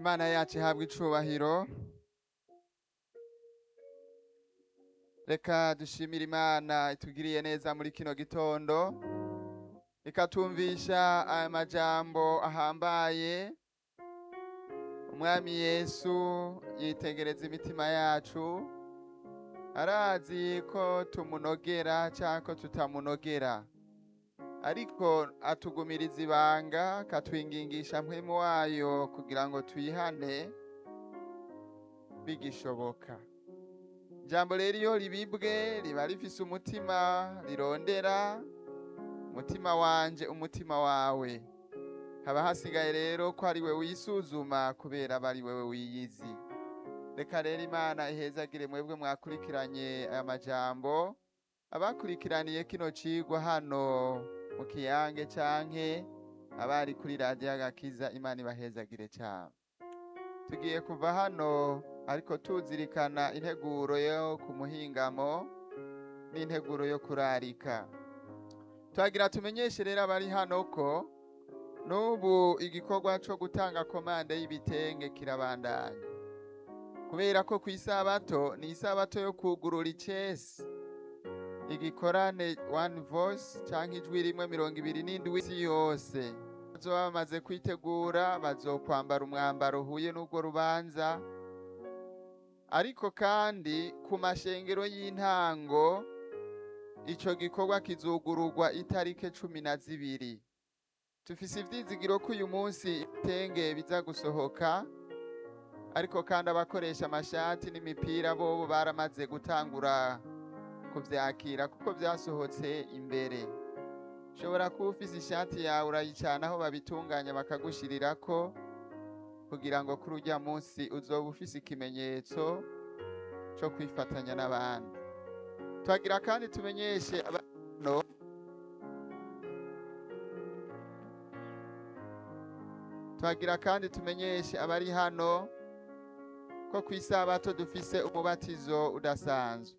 imana yacu ihabwa icubahiro reka dushimire imana itugiriye neza muri kino gitondo ikatumvisha aya majambo ahambaye umwami yesu yitegereza imitima yacu arazi ko tumunogera cyangwa ko tutamunogera ariko atugumiriza ibanga akatwingingisha mpwemu wayo kugira ngo tuyihane bigishoboka ijambo rero iyo ribibwe riba rifise umutima rirondera umutima wanje umutima wawe haba hasigaye rero ko ari we wisuzuma kubera aba ari wewe wiyizi reka rero imana ihezagire mwebwe mwakurikiranye aya majambo abakurikiraniye kino cigwa hano mu kiyange canke abari kuri radiyo agakiza imana ibahezagire cyane tugiye kuva hano ariko tuzirikana integuro yo ku muhingamo n'integuro yo kurarika twagira tumenyeshe rero abari hano ko n'ubu igikorwa co gutanga komande y'ibitenge kirabandanya kubera ko ku isabato ni isabato yo kugurura icesi igikorane one voice canke ijwi rimwe mirongo ibiri n'indwi isi yose bazoba bamaze kwitegura bazokwambara umwambaro uhuye n'urwo rubanza ariko kandi ku mashengero y'intango ico gikorwa kizugururwa itarike cumi na zibiri tufise ivyizigiro ko uyu munsi ibitenge biza gusohoka ariko kandi abakoresha amashati n'imipira bobo baramaze gutangura kuvyakira kuko vyasohotse imbere ushobora kuba ufise ishati yawe urayicana aho babitunganya bakagushirirako kugira ngo kuri urya munsi uzoba ufise ikimenyetso co kwifatanya n'abandi twagira kandi tumenyeshe abano twagira kandi tumenyeshe abari hano ko ku isabato dufise umubatizo udasanzwe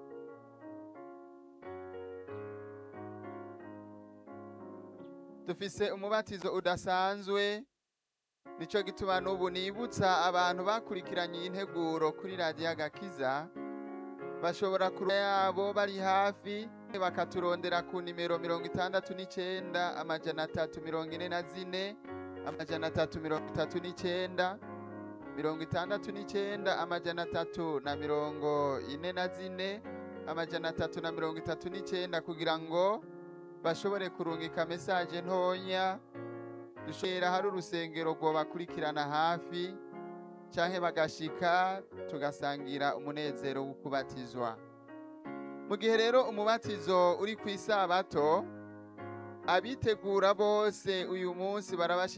dufise umubatizo udasanzwe nico gituma n'ubu nibutsa abantu bakurikiranye iyi nteguro kuri radiyo agakiza bashobora kuruha yabo bari hafi bakaturondera ku nimero mirongo itandatu n'icenda amajana atatu mirongo ine na zine amajana atatu mirongo itatu n'icenda mirongo itandatu n'icenda amajana atatu na mirongo ine na zine amajana atatu na mirongo itatu n'icenda kugira ngo bashobore kurungika mesaje ntonya dushobora hari urusengero rwo bakurikirana hafi canke bagashika tugasangira umunezero wo kubatizwa mu gihe rero umubatizo uri ku isabato abitegura bose uyu munsi barabashira